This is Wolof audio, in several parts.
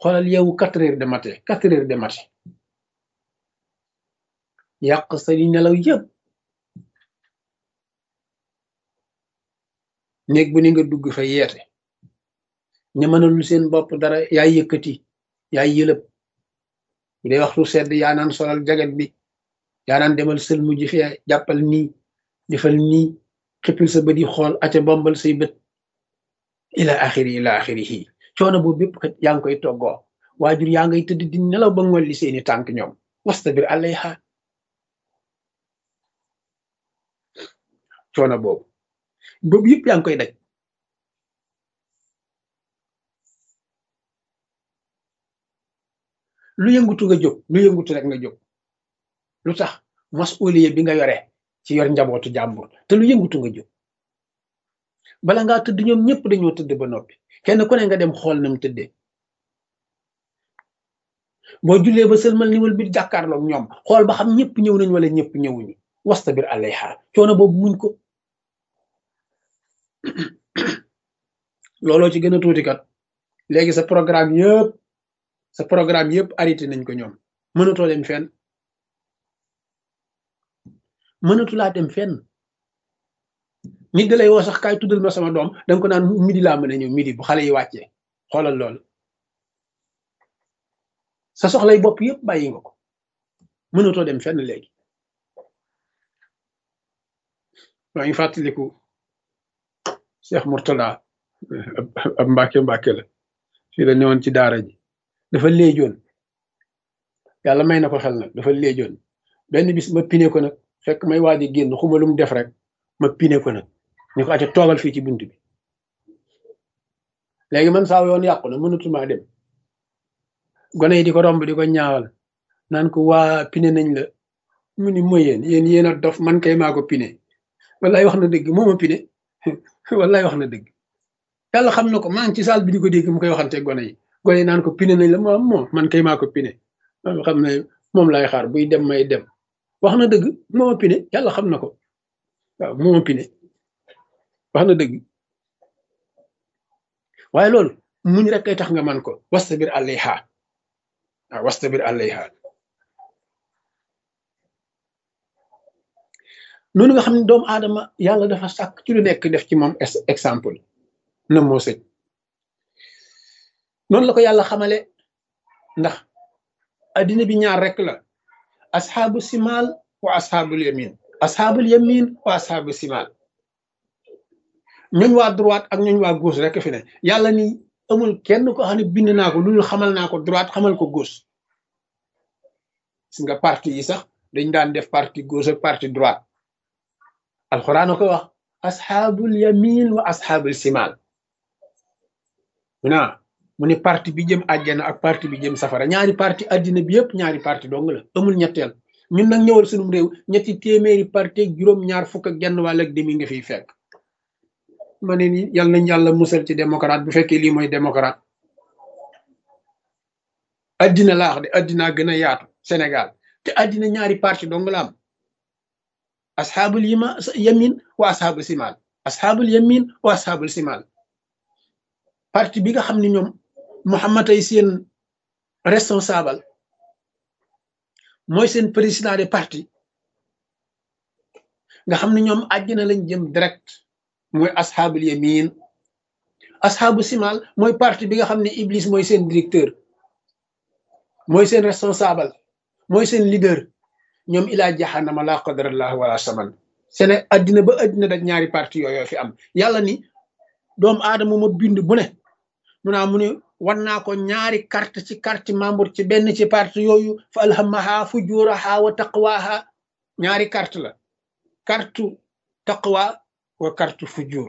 xoolal yeewu quatre heures de matin quatre heures de matin yàq sa di nelaw yëpp néeg bu ni nga dugg fa yeete ña mënalul seen bopp dara yaay yëkkati yaay yëlëb bu dee waxtu sedd yaa naan solal jaget bi yaa naan demal sël mu ji fee jàppal nii defal nii xippil sa bët yi xool aca bombal say bët ila axiri ila axirihi coono boobu bépp kat yaa ngi koy toggoo waajur yaa ngay tëdd di nelaw ba ngolli seeni tànk ñoom wastabir alayha coono boobu boobu yëpp yaa ngi koy daj lu yëngutu nga jóg lu yëngutu rek nga jóg lu tax masuliye bi nga yore ci yor njabootu jàmbur te lu yëngutu nga jóg bala ngaa tëdd ñoom ñëpp dañoo tëdd ba noppi kenn ku ne nga dem xool na mu tëddee boo jullee ba sëlmal ni wal bi jàkkaarloog ñoom xool ba xam ñëpp ñëw nañ wala ñëpp ñëwuñu wastabir alayha coono boobu muñ ko looloo ci gën a tuuti kat léegi sa programme yëpp sa programme yëpp arrêté nañ ko ñoom mënatoo dem fenn mënatu laa dem fenn nit da lay woo sax kaay tuddal ma sama doom danga ko naan midi laa mën a ñëw midi bu xale yi wàccee xoolal loolu sa soxlay bopp yëpp bàyyi nga ko mënatoo dem fenn léegi maa ngi fàttaliku Cheikh Mourtada ab mbàkke mbàkke la fii la newoon ci daara ji dafa léejoon yàlla may na ko xel nag dafa léejoon benn bis ma pine ko nag fekk may waaji génn xuma lu mu def rek ma pine ko nag ñu ko ate toogal fii ci bunt bi léegi man saa yoon yàqu na mënatuma dem gone yi di ko romb di ko ñaawal naan ko waa pine nañ la mu ni mooy yéen yéen yéen a dof man kay maa ko pine wallaay wax na dëgg moo ma pine wallaay wax na dëgg yàlla xam na ko maa ngi ci saal bi di ko dégg mu koy waxante gone yi gone yi naan ko pine nañ la moom moom man kay maa ko pine xam ne moom lay xaar buy dem may dem wax na dëgg moo ma pine yàlla xam na ko waaw moo ma pine wax na dëgg waaye loolu muñ rek kay tax nga man ko wastabir alayha waaw wastabir alayha noonu nga xam ne doomu aadama yàlla dafa sàkk ci lu nekk def ci moom exemple na moo sëñ noonu la ko yàlla xamale ndax addina bi ñaar rek la asxaabu simaal wa asxaabul yamin asxaabul yamin wa asxaabu simaal ñooñ waa droite ak ñooñ waa gauche rek fi ne yàlla ni amul kenn ko xam ne bind naa ko loolu xamal naa ko droite xamal ko gauche gis nga parti yi sax dañ daan def parti gauche ak parti droite alxuraan a ko wax asxaabul yamin wa asxaabul simaal naa mu ne parti bi jëm àjjana ak parti bi jëm safara ñaari parti àddina bi yëpp ñaari parti dong la amul ñetteel ñun nag ñëwal sunum réew ñetti téeméeri parti ak juróom ñaar fukk ak genn wàll ak demi nga fiy fekk ma ne ni yal nañ yàlla musal ci démocrate bu fekkee lii mooy démocrate addina laa wax de addinaa gën a yaatu Sénégal te addina ñaari parti dong la am asxaabul yima yamin wa asxaabul simaal asxaabul yamin wa asxaabul simaal parti bi nga xam ne ñoom Muhammad ay seen responsable mooy seen président de parti nga xam ne ñoom àjjana lañ jëm direct mooy asxaabul yamin asxaabu simaal mooy parti bi nga xam ne Iblis mooy seen directeur mooy seen responsable mooy seen leader ñoom ilaa jaxanama laa qadarallah wala saman sene addina ba addina da ñaari parti yooyu fi am yàlla ni doomu aadama ma bind bu ne mu naa mu ne wan naa ko ñaari carte ci carte membre ci benn ci parti yooyu fa alhamaha fujuraha wa taqwaha ñaari carte la carte taqwa wa carte fujur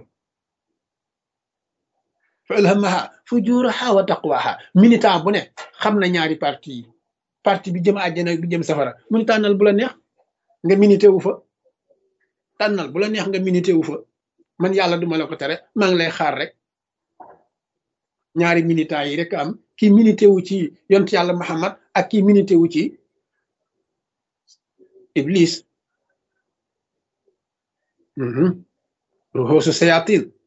fa alhamaha fujuraha wa taqwaha militant bu ne xam na ñaari parti yi parti bi jëm àjjana bi jëm safara mu ni tànnal bu la neex nga minité wu fa tànnal bu la neex nga minité wu fa man yàlla duma la ko tere maa ngi lay xaar rek ñaari militants yi rek am kii minité wu ci yont yàlla Muhammad ak kii minité wu ci Iblis ruxoosu sayatin